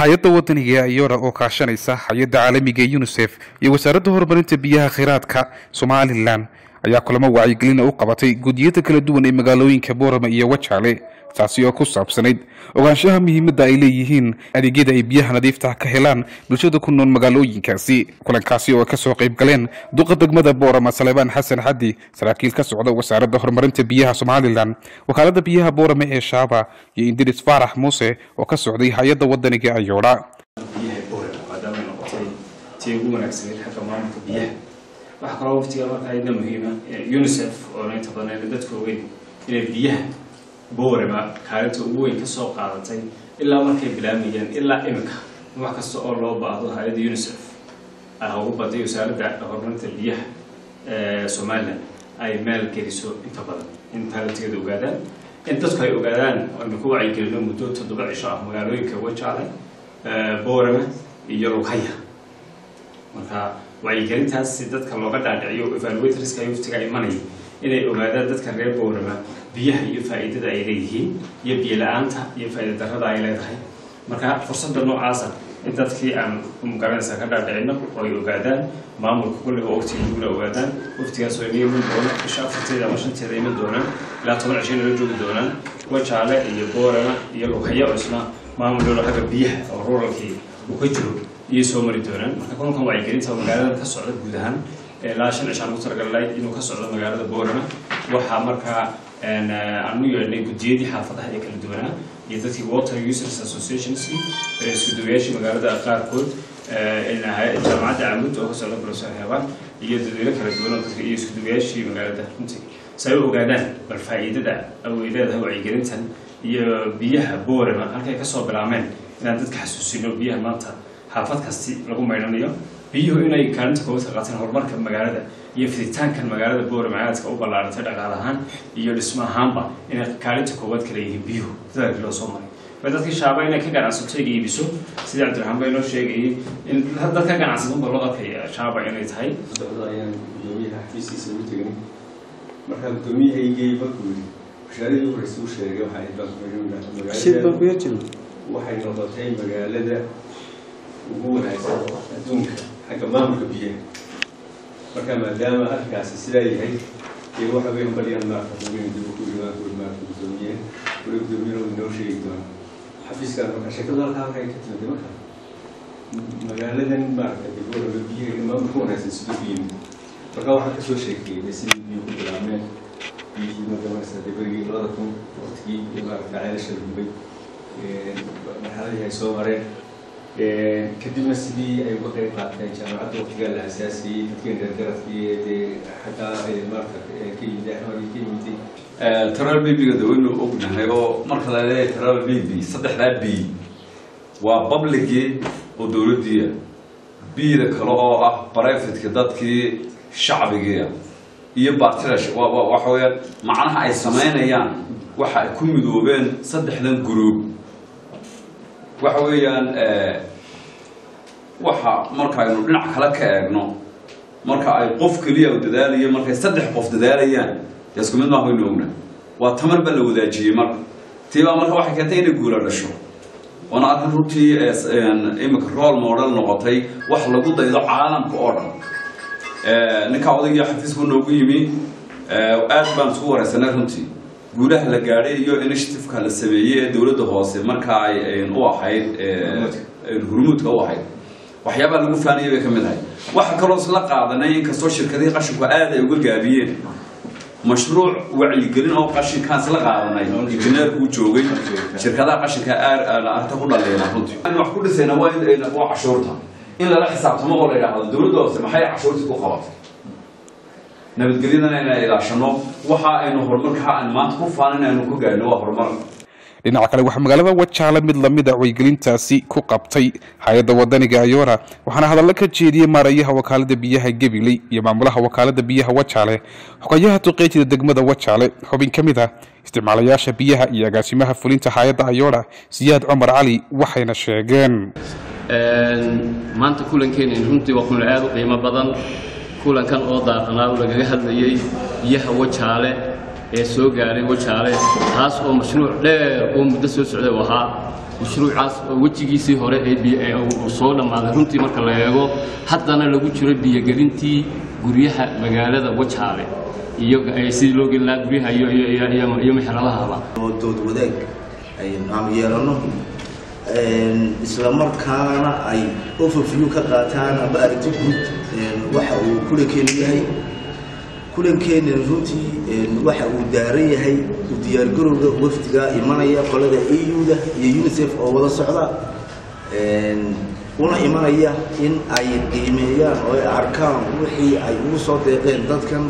hay-adda wadaniga ayora oo kaashanaysa hay-adda caalamiga ee unisef iyo wasaaradda horumarinta biyaha kheyraadka somalilan ayaa kulamo wacyigelina u qabatay guddiyada kala duwan ee magaalooyinka boorama iyo wajaale taasi oo ku saabsanayd ogaanshaha muhiimadda ay leeyihiin adeegyada ay biyaha nadiifta ka helaan bulshada ku nool magaalooyinkaasi kulankaasi oo ay kasoo qayb galeen duqa degmada boorama salebaan xasan xaddi saraakiil ka socda wasaaradda horumarinta biyaha somalilan wakaalada biyaha boorama ee shaaba iyo indiris faarax muuse oo ka socday hay-adda wadaniga ayoodha biyaha boorama maadaama ay noqotay tii ugu wanaagsaneyd xagga maamulka biyaha waxaa kaloo waftiga marka ayadna muhiima unisef oo inta badan ayna dadka ogeyn inay biyaha boorama kaalinta ugu weyn kasoo qaadatay ilaa markay bilaamayeen ilaa imika wax kasta oo loo baahdo hay-adda unisef ah ugu baday wasaaradda horumarinta biyaha ee somalilan ay meel geliso inta badan in taalinteeda ogaadaan in dadku ay ogaadaan aynu ku wacyigelino muddo toddoba cisho ah magaalooyinka wajaale boorama iyo lughaya marka wacyigelintaas si dadka looga dhaadhiciyo evaluatorska waftiga imanaya inay ogaadaan dadka reer boorama biyaha iyo faa'iidada ay leeyihiin iyo biyo la-aanta iyo faa'iida darrada ay leedahay marka fursadda noocaasa in dadkii aan magaranaysa ka dhaadhicino oo ay ogaadaan maamulka kulliga oo waqtiga dugna ogaadaan waqtigaas oo ina iman doona bisha afarteeda ama shanteeda iman doonaan ilaa toban cisho inala joogi doonaan wajaale iyo boorama iyo lughaya oo isna maamul dhoolo xagga biyaha oo ruralkii uu ka jiro iyo soo mari doonaan marka kulankan wacyigelinta magaalada ka socda guud ahaan ilaa shan cishaan ugu talagalnay inuu ka socdo magaalada boorama waxaa markaa aanu yeedhnay guddiyadii xaafadaha ee kala duwanaa iyo dadkii water users associations iskuduwayaashii magaalada qaarkood jaamacadda camud oo ka socda professor heebaan iyo dadweyne kala duwan oo dadka iyo iskuduwayaashii magaalada runtii si ay u ogaadaan bal faa'iidada ay leedahay wacyigelintan iyo biyaha boorama halkay kasoo bilaameen inaan dadka xasuusino biyaha maanta xaafad kasti lagu maydhanayo biyuhu inay kaalinta koowaad ka qaateen horumarka magaalada iyo fiditaankan magaalada boorama aadka u ballaaratay dhaqaal ahaan iyo dhismo ahaanba inay kaalinta koowaad ka leeyihiin biyuhu dadaalkii loo soo maray ba dadkii shaaba inay ka ganacsato ay iibiso sidii cabdiraxmaan ba inoo sheegayay in dad ka ganacsada unba loo arkaya shaaba inay tahay socdo ayaan gudoomiyaha xafiiskiisa ugu tegnay markaa gudoomiyahaygii markuu yidhi bashaaradii u horeysa u sheegay waxaa magaalada waxay noqotay magaalada ugu wanaagsan adduunka xagga maamulka biyaha marka maadaama arkaasi sidaa yahay dee waxa weyn baryaan maarka hubin dib ku imaan kuri maarka gudoomiye wali gudoomiyana uu inoo sheegi doona xafiiskan marka shakadu halkaa halkay ka timid marka magaaladan maarka dibooraga biyaha maamulka wanaagsan siduu ku yimid marka waxaan kasoo sheekeeyay sidii biyo ku bilaabmeen biyihii magamarasa deberigii labada kun waqtigii iyo maarka ceelasha la gubay marxaladii ay soo mareen kadibna sidii ay uga qayb qaateen jaamacadda waqtigaa la asaasiyey dadkeen reergaradkii dee xataa maarka ka yimid axmed ka yimid taral bibiga de waynu ognahay oo marka la leeyahay taral bibi saddexdaa b waa publigii oo dowladdiia bida kale oo ah brivatka dadkii shacbigiia iyo bartilash waxa weeyaan macnaha ay samaynayaan waxa ay ku midoobeen saddexdan group waxa weeyaan waxa markaaynu dhinac kale ka eegno marka ay qof keliya dadaalayo markay saddex qof dadaalayaan dee isku mid maaha waynu ogna waa tamar baa la wadaajiyey marka tiibaa marka waxay keentay inay guula dhasho waana arrin runtii imika rool model noqotay wax lagu daydo caalamka oo dhan ninkaa odaygii xafiisku noogu yimi aad baan isku wareysanay runtii guulaha la gaadhay iyo initiativeka la sameeyey ee dowladda hoose marka ay u ahayd hurmuudka u ahayd waxyaabaa lagu faaniyay bay ka mid ahay waxa kaloo isla qaadanay inkastoo shirkadihii qashinku aad ay uga gaabiyeen mashruuc wacyigelin oo qashinkaan isla qaadanay injineerku u joogay shirkadaha qashinka arta ku dhaleena runtii wax ku dhisayna waa waa cashuurta in lala xisaabtamo oo la yidhaahdo dowladda hoose maxay cashuurtii ku qabatay nabadgelyadana inaan ilaashano waxa aynu horumarka aan maanta ku faanin aynu ku gaadhno waa horumar dhinaca kale waxaa magaalada wajaale mid lamida wacyigelintaasi ku qabtay hay-adda wadaniga ayora waxaana hadallo ka jeediyey maarayaha wakaalada biyaha gabiley iyo maamulaha wakaalada biyaha wajaale xogayaha duqeejida degmada wajaale xubin ka mid ah isticmaalayaasha biyaha iyo agaasimaha fulinta hay-adda ayora siyaad cumar cali waxayna sheegeen maanta kulankeena runtii waa kulan aad u qiimo badan kulankan oo daaqanaa lagaga hadlayey biyaha wajaale ee soo gaadhay wajaale taas oo mashruuc dheer oo muddo soo socday u ahaa mashruucaas wejigiisii hore ee uu soo dhammaaday runtii marka la eego haddana lagu jiro biyogelintii guryaha magaalada wajaale iyo sidii loo gelin lahaa guryaha iyo mexeradahaba oo dood wadaag aanu yeelano isla markaana ay overview ka qaataan aba aragti guud waxa uu kulankeenu yahay kulankeenan runtii waxa uu daaran yahay u diyaargarowga wafdiga imanaya qolada eu-da iyo unicef oo wada socda una imanaya in ay qiimeeyaan oo ay arkaan wixii ay ugu soo deeqeen dadkan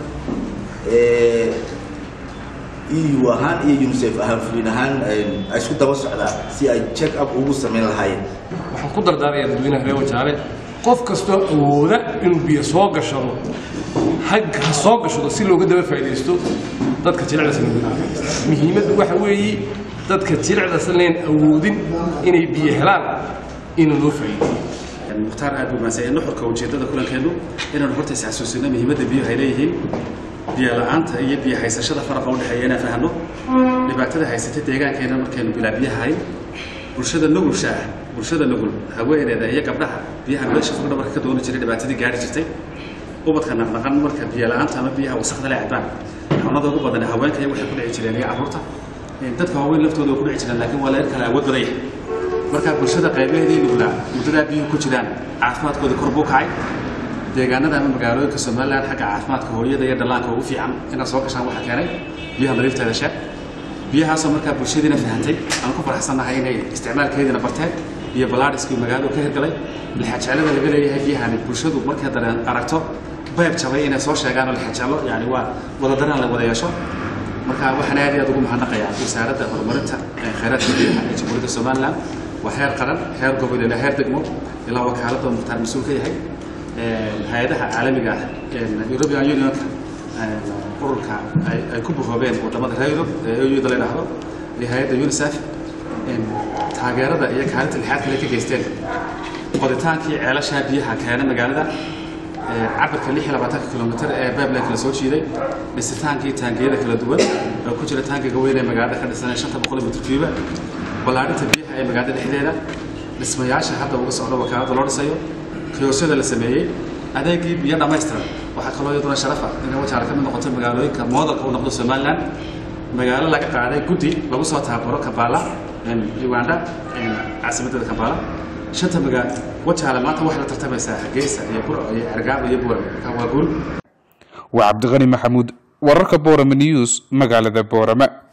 eu ahaan iyo unicef ahaan fulin ahaan ay isku daba socdaan si ay check up ugu samayn lahaayeen waxaan ku dardaaraya dadweynaha reer wajaale qof kastoo awooda inuu biyo soo gashado hag ha soo gashado si looga daba faa'iidaysto dadka jilicdasan muhiimaddu waxa weeye dadka jilicdasan leen awoodin inay biyo helaan ina loo faa'iideeyo mukhtaar aad buu mahadsan nuxurka ujeeddada kulankeennu inaanu horta is xasuusino muhiimadda biyuhu ay leeyihiin biyo la-aanta iyo biyo haysashada faraqa u dhexeeya inaan fahanno dhibaatada haysatay deegaankeena markaynu bilaa biyahayn bulshada nugulsha ah bulshada nugul haweeneeda iyo gabdhaha biyaha meesha fog dhabarka ka dooni jiray dhibaatadii gaari jirtay ubadka naqnaqan marka biyo la-aanta ama biyaha wasakda le cabaan xawnada ugu badan haweenka iyo waxay ku dhici jireen iyo carruurta dadka waaweyn laftooda ku dhici jireen laakiin waa la kala awood badan yahay marka bulshada qaybaheedii nuglaa muddadaa biyuhu ku jiraan caafimaadkooda kor buu kacay deegaanada ama magaalooyinka somalilan xagga caafimaadka hooyada iyo dhallaanka ugu fiican inaad soo gashaan waxaa keenay biyaha nadiifteeda sheeg biyahaasoo markaa bulshadiina fahantay aan ku faraxsannahay inay isticmaalkeediina barteen iyo balaadhiskii magaaladu ka hirgalay lixajeelada laga leeyahay biyahani bulshadu markay dareen aragto bayb jabay inay soo sheegaan oo lixajeelo yani waa wadadaraan la wada yeesho marka waxaan aad iyo aad ugu mahadnaqayaa wasaaradda horumarinta khayraadka biyaha ee jamhuuriyadda somalilan waa heer qaran heer gobol ilaa heer degmo ilaa wakaaladda mukhtaar mas-uul ka yahay hay-adaha caalamiga ah european unionka ururka ay ku buhoobeen wadamada reer yurub ee euda la idhaahdo iyo hay-adda unicef taageerada iyo kaalinta lixaad kale ka geysteen qoditaankii ceelashaa biyaha keena magaalada cabirka lix iyo labaatanka kilomitr ee pipeline kala soo jiiday dhisitaankii taangiyada kala duwan oo ku jira taangiga weyn ee magaalada ka dhisan shanta boqol mitr cuba ballaadhinta biyaha ee magaalada dhexdeeda dhismayaasha hadda uga socdo wakaalada loo dhisayo kiyoosyada la sameeyey adeegii biyo dhammaystiran waxaa kaloo iyaduna sharafa inay wajaale ka mid noqoto magaalooyinka moodalka u noqdo somalilan magaalo laga qaaday guddi lagu soo taabaro kabaala uganda caasimadeeda kabaala shanta magaa wajaale maanta waxay la tartamaysaa hargeysa iyo burco iyo cergaabo iyo buurame waa guul waa cabdiqani maxamuud wararka boorame news magaalada boorame